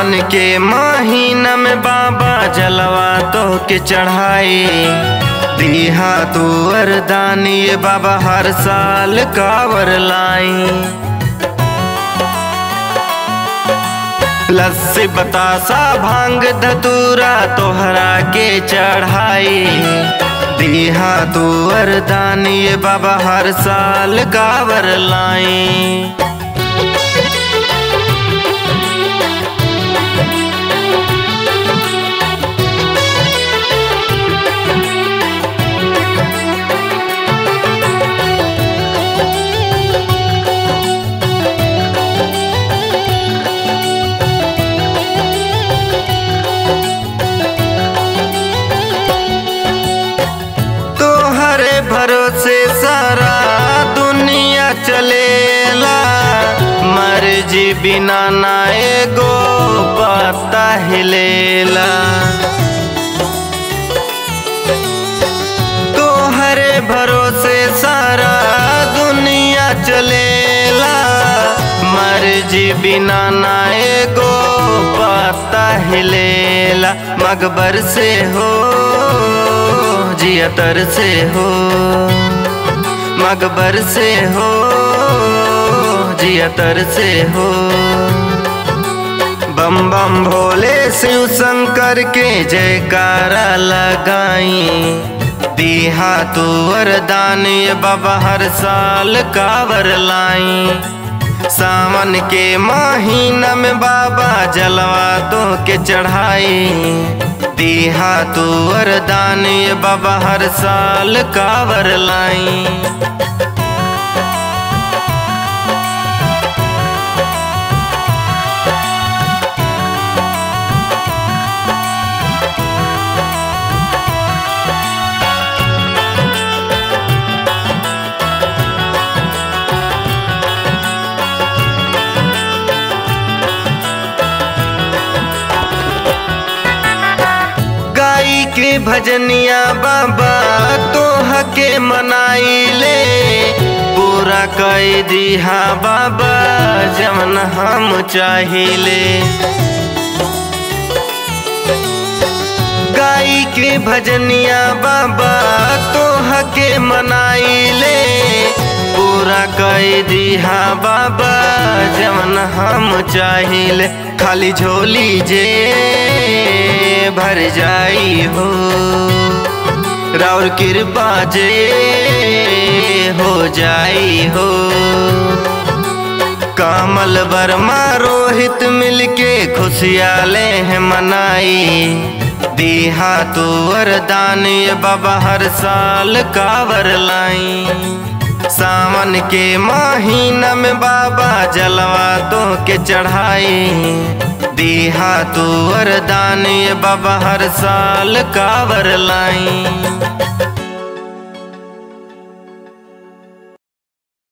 सावन के महीना में बाबा जलवा तो के चढ़ाई दिहा तू वरदानी ये बाबा हर साल कावर लाई लस्सी बतासा भांग धतूरा तोहरा के चढ़ाई दिहा तू वरदानी ये बाबा हर साल कावर लाई तोहरे भरोसे सारा दुनिया चलेला मर्जी बिना ना एगो पता हिलेला तोहरे भरोसे सारा दुनिया चलेला मर्जी बिना ना एगो पता हिलेला मगबर से हो जियतर से हो मगबर से हो जियतर से हो बम बम भोले शिव शंकर के जयकारा लगाई दिहा तू वरदान ये बाबा हर साल कावर लाई सावन के महीना में बाबा जलवा तो के चढ़ाई दिहा तू वरदान ये बाबा हर साल कावर लाई गाई के भजनिया बाबा तोह के मनाई ले पूरा कई दिहा बाबा जमन हम चाहिले गाई के भजनिया बाबा तोह के मनाई ले पूरा कई दिहा बाबा जमन हम चाहिले खाली झोली जे भर जाई हो राउर कृपा जे हो जाई हो कमल वर्मा रोहित मिलके खुशियाले हैं मनाई दिहा तू वरदान ये बाबा हर साल कावर लाई सावन के महीना में बाबा जलवा तो के चढ़ाई दिहा तू वरदान ये बाबा हर साल कावर लाई